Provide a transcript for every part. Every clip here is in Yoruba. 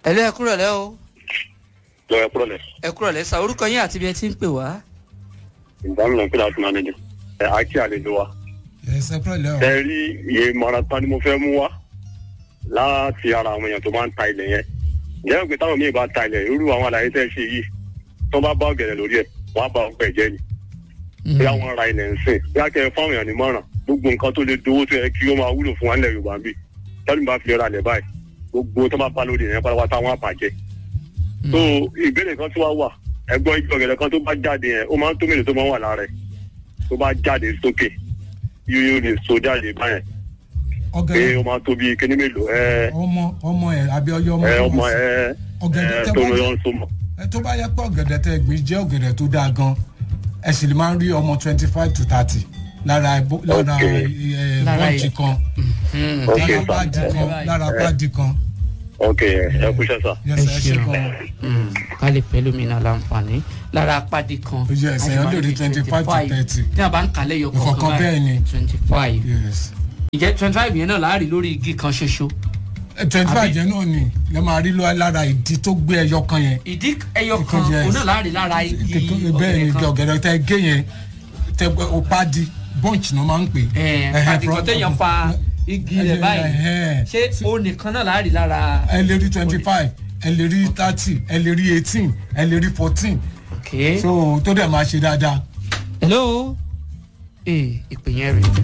ẹ lé ẹ kúrò lẹ́ o lọ ẹ kúrò lẹ ẹ kúrò lẹ́ sa orúkọ yín àti ibi ẹ ti ń pè wá. ìdáhùn náà kíláàsì máa nìyẹn ẹ àkí àlejò wa ẹsẹ pẹlẹ o. ẹ rí iye marathon ni mo fẹ́ mú wá láti ara àwọn èèyàn tó máa ń ta ilẹ̀ yẹn ǹjẹ́ pé táwọn míì bá ta ilẹ̀ irú àwọn àlàyé tẹ́ ẹ ṣe yìí tó bá bá ọ̀gẹ̀dẹ̀ lórí ẹ̀ wọ́n á bá ọgbẹ́ jẹ́ ni bí àwọn ra ilẹ̀ ń sìn bí a kẹ́ ẹ fáwọn èèyàn nímọ̀ràn gbogbo nǹkan tó lè dowó tó yẹ kí ó máa wúlò fún wa nílẹ̀ Yorùbá bí tẹ́lifí bá fi ra ilẹ̀ báyìí gbogbo tó bá bá lórí ìyẹn pátápátá wọn àbàjẹ́ so ìbéèrè kan tí wàá wà ẹ̀gbọ́n igi ọ̀gẹ̀dẹ̀ kan tó bá jáde yẹn ó máa ń tó mélòó tó máa ń wà lára ẹ̀ tó bá jáde sókè yóò lè so jáde báyẹn pé ọ̀gẹ̀dẹ̀ ó máa tó bí kíní mélòó ẹ ọmọ ọmọ ẹ àbí ọyọ ọmọ ẹ tó ọmọ wọ́n sí. ẹ ọ̀gẹ̀dẹ̀ ẹ tẹ́ tó bá lọ jẹ́- ń so mọ. ẹ tó bá yẹ pé ọ̀gẹ̀dẹ̀ tẹ́ gbìn jẹ́ ọ̀gẹ̀dẹ̀ tó dáa gan ẹ sì lè máa ń rí ọmọ twenty five to thirty lára ẹbó- lára Ok. ẹ, Lára bọ́ǹchì ẹ- kan Ok, lára sir. páàdì kan lára páàdì kan ok ẹ ẹ kúṣẹ́ sà. yẹsẹ ẹ ṣe ṣeun. gan ká lè pẹ́ lómìnira láǹfààní lára apádi kan. Yes, èèyàn lè rí 25 to 30. tí a bá ń kalẹ̀ yọ Ìkọ̀ọ̀kan bẹ́ẹ̀ ni. twenty five. yes ìjẹ́ twenty five yẹn náà láàrin lórí igi kan ṣoṣo. twenty five Àbí- yẹn náà ni lè máa rí lọ lára ìdí tó gbé ẹyọ kan yẹn ìdí ẹyọ kan Ìkan jẹ́- òun náà láàrin lára igi bẹ́ẹ̀ ni igi kan. ọ̀gẹ̀dẹ̀ tẹ́ gé yẹn tẹ́ o páàdì bọ́ǹchì náà máa ń pè Ẹ̀ẹ́n, Ẹ̀hẹ́, pàdé kan from- téèyàn fa igi rẹ̀ báyìí Ẹ̀hẹ́. ṣé òun nìkan náà láàrin lára. ẹ lè rí twenty five ẹ lè rí thirty ẹ lè rí eighteen ẹ lè rí fourteen ok. so tó dẹ̀ máa ṣe dáadáa. hello ee ìpè yẹn rè.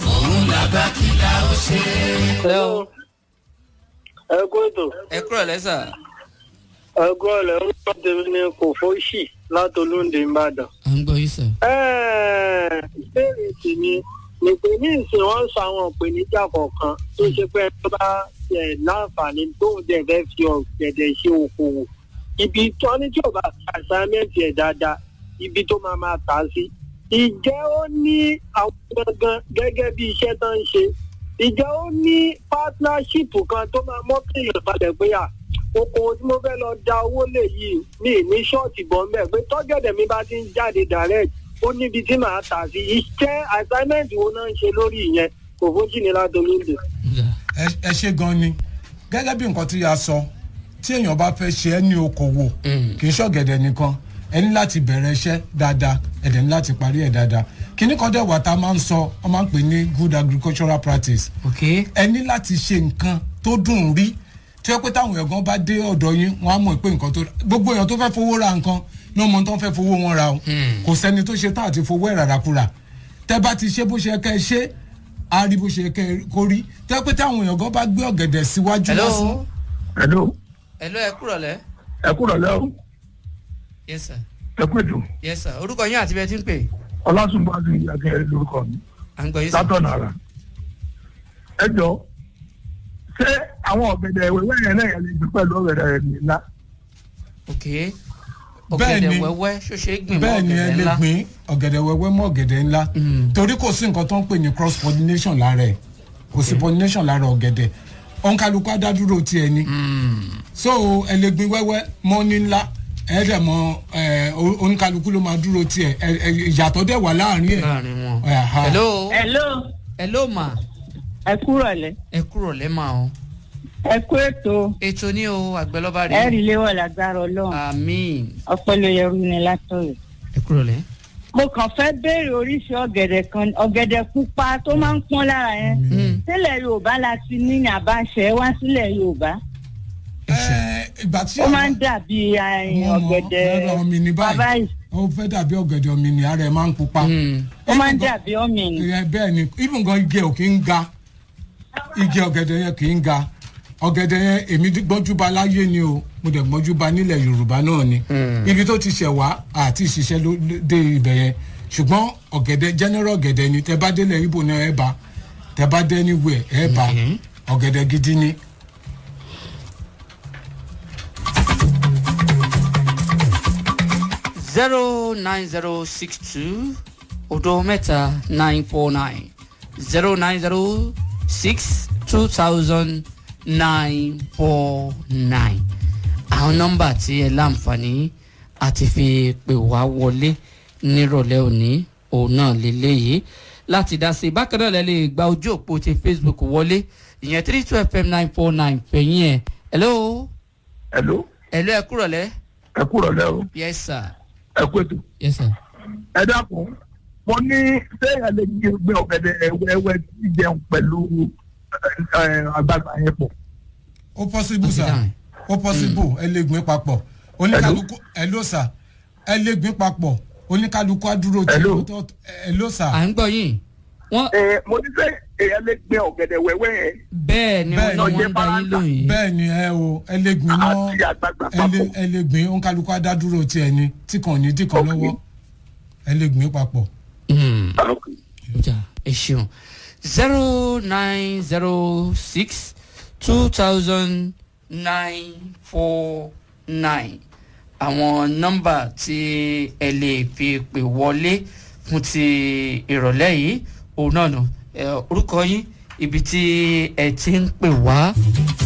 hello ẹ kú ètò ẹ kúrò lẹ́sà. ẹ kú ọ̀lẹ́ orúkọ tèmi ni kò fóṣì látolúndé ìbàdàn. à ń gbọ́ yín sà. Ẹ́ẹ̀, ìbéèrè tèmi ni pé ní ìsìn wọn sọ àwọn ìpèníjà kọ̀ọ̀kan tó ṣe pé tó bá ẹ̀ láǹfààní tóun dẹ̀ fẹ́ fi ọ̀gẹ̀dẹ̀ ṣe okòwò ibi tó ní tí ò bá fi àsámẹ́ǹtì ẹ̀ dáadáa ibi tó máa máa tà á sí. ìjẹ́ ó ní àwọn gangan gẹ́gẹ́ bí iṣẹ́ tó ń ṣe ìjẹ́ ó ní pátnáṣípù kan tó máa mọ́kìyàn balẹ̀ pé à okòwò tí mo fẹ́ lọ da owó lè yìí mi ì ní ṣọ́ọ̀tì bọ́ mẹ́ pé tọ́gẹ̀dẹ̀ mi bá ti ń jáde direct ó níbi tí màá tà sí iṣẹ́ assignment wo náà ń ṣe lórí ìyẹn kò fójì ní ládolóńdè. ẹ ẹ ṣe gan ni gẹ́gẹ́ bí nǹkan tí a sọ tí èèyàn bá fẹ́ ṣe ẹ́ ní okòwò kì í ṣọ̀gẹ̀dẹ̀ nìkan ẹ ní láti bẹ̀rẹ̀ iṣẹ́ dáadáa ẹ dẹ̀ ní láti parí ẹ̀ dáadáa kíní kan dẹ̀ wà tá a máa ń sọ ọ máa ń pè ní good agricultural practice ok. ẹ ní láti ṣe nǹkan tó dùn ún rí tí wọ́n pé táwọn ẹ̀gbọ́n bá dé ọ̀dọ̀ yín wọ́n á mọ̀ pé nǹkan tó gbogbo èèyàn tó fẹ́ fowó ra nǹkan náà mọ̀ tó ń fẹ́ fowó wọn ra o kò sẹ́ni tó ṣe tá àti fowó ẹ̀ ràràkúrà tẹ́ bá ti ṣe bó ṣe kẹ́ ẹ ṣe á rí bó ṣe kẹ́ ẹ kó rí tí wọ́n pé táwọn èèyàn gan bá gbé ọ̀gẹ̀dẹ̀ síwájú hello lásán hello hello ẹ kúrò lẹ́. ẹ kúrò lẹ́ o yes sir ẹ kú ètò yes sir orúkọ yín àti bẹ́ẹ̀ ti ń pè. ọlásùnbàdù akẹ́rẹ́ lórúkọ mi à ń gbọ́ yín sà. látọ̀nà ara ẹ jọ ṣé àwọn ọ̀gẹ̀dẹ̀ wẹ́wẹ́ yẹn náà yẹn lè gbé pẹ̀lú ọ̀gẹ̀dẹ̀ rẹ̀ nílá ok. Bẹ́ẹ̀ ni. ọ̀gẹ̀dẹ̀ wẹ́wẹ́ ṣoṣo gbìn mọ́ bẹ́ẹ̀ ni ẹ ọ̀gẹ̀dẹ̀ lè ńlá. gbìn ọ̀gẹ̀dẹ̀ wẹ́wẹ́ mọ́ ọ̀gẹ̀dẹ̀ ńlá Mm. torí kò sí nǹkan tó ń pè ní cross pollination lára ẹ̀ kò sí pollination lára ọ̀gẹ̀dẹ̀ òǹkàlùkù adádúró tiẹ̀ ni so ẹ lè gbìn wẹ́wẹ́ mọ́ ní ńlá ẹ dẹ̀ mọ ẹ òǹkàlùkù ló máa dúró tiẹ̀ ẹ ẹ ìyàtọ̀ dẹ̀ wà láàrin ẹ̀ láàrin wọn. Aha. hello hello hello ma ẹ kúrò lẹ ẹ kúrò lẹ́ mà o. ẹ kú ètò ètò ní o àgbẹ̀lọ́ba ẹ rè rí léwọ lágbára Ọlọ́run àmín ọpẹ́ ló yẹrù ní látọ̀rẹ̀. ẹ kúrò lẹ́. mo kàn fẹ́ béèrè oríṣi ọ̀gẹ̀dẹ̀ kan ọ̀gẹ̀dẹ̀ pupa tó máa ń pọ́n lára yẹn sílẹ̀ Yorùbá la ti ní ní àbáṣẹ wá sílẹ̀ Yorùbá Ẹ, ìgbà tí ó àwọn- máa ń dàbí eh, Mo mọ̀, ọ̀gẹ̀dẹ̀ ẹ̀rọ mi ní báyìí. bàbá yìí ó fẹ́ dàbí ọ̀gẹ̀dẹ̀ omi ni ara ẹ̀ máa ń pupa. ó máa ń dàbí ọ̀mìnì Ẹ, bẹ́ẹ̀ ni even gan igi ẹ̀ ò kì í ga igi ọ̀gẹ̀dẹ̀ yẹn kì í ga ọ̀gẹ̀dẹ̀ yẹn èmi gbọ́njúba láyé ni o mo dẹ̀ gbọ́njúba nílẹ̀ yorùbá náà ni ibi tó ti ṣẹ̀ wá àti ìṣiṣẹ́ ló dé ibẹ̀ yẹn ṣùgbọ́n ọ̀gẹ̀dẹ̀ general ọ̀gẹ̀dẹ̀ ni tẹ bá délẹ̀ ibo náà ẹ bá tẹ bá dé anywhere ẹ bá ọ̀gẹ̀dẹ̀ gidi ni. zero nine zero six two odo mẹ́ta nine four nine zero nine zero six two thousand nine four nine àwọn nọ́mbà tí ẹ láǹfààní àti fi pè wá wọlé nírọ̀lẹ́ òní òun náà lélẹ́yìí láti dá sí i bákan náà lẹ lè gba ojú òpó ti facebook wọlé ìyẹn three two fm nine four nine fẹ̀yìn ẹ̀ hello hello ẹ̀lú ẹ kúrọ̀ lẹ́. ẹ kúrọ̀ lẹ́ o yes sir. ẹ kú ètò yes sir. ẹ dákun mo ní sẹ́yìn lè gbé gbé ọ̀gẹ̀dẹ̀ wẹ́wẹ́ tí jẹun pẹ̀lú ẹ, ẹ, àgbàgbà yẹn pọ̀. ó possible Ó ti sir dáhùn. ó possible ẹ lè gbìn papọ̀ oníkálukú ẹ ló sà ẹ lè gbìn papọ̀ oníkálukú á dúró tí Hello. ó tó ẹ ló sà à ń gbọ́ yín. wọ́n ẹ mo ní sẹ́yìn èèyàn lè gbé ọ̀gẹ̀dẹ̀ wẹ́wẹ́ yẹn bẹ́ẹ̀ ni Bẹ́ẹ̀ wọ́n ni. ní wọ́n ń da yín lóhùn yìí. bẹ́ẹ̀ ni ẹ o ẹ lè gbìn náà àti àgbàgbà ẹ lè papọ̀. ẹ lè gbìn oníkálukú á dá dúró tí ẹ ní tí kàn ní tí kàn Ok. lọ́wọ́ ẹ lè gbìn papọ̀. Hmm. Ah, okay. ja ẹ ṣeun zero nine zero six two thousand nine four nine àwọn nọ́mbà tí ẹ lè fi pè wọlé fún ti ìrọ̀lẹ́ yìí òun náà nù ẹ, orúkọ yín ibi tí ẹ ti ń pè wá.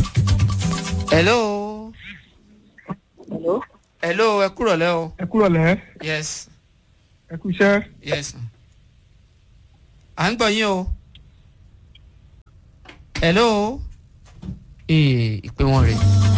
hello hello hello ẹ kúrọ̀ lẹ́ o ẹ kúrọ̀ lẹ́ yes ẹ kú iṣẹ́. yes à ń gbọ́ yín o hello ee ìpè wọn rè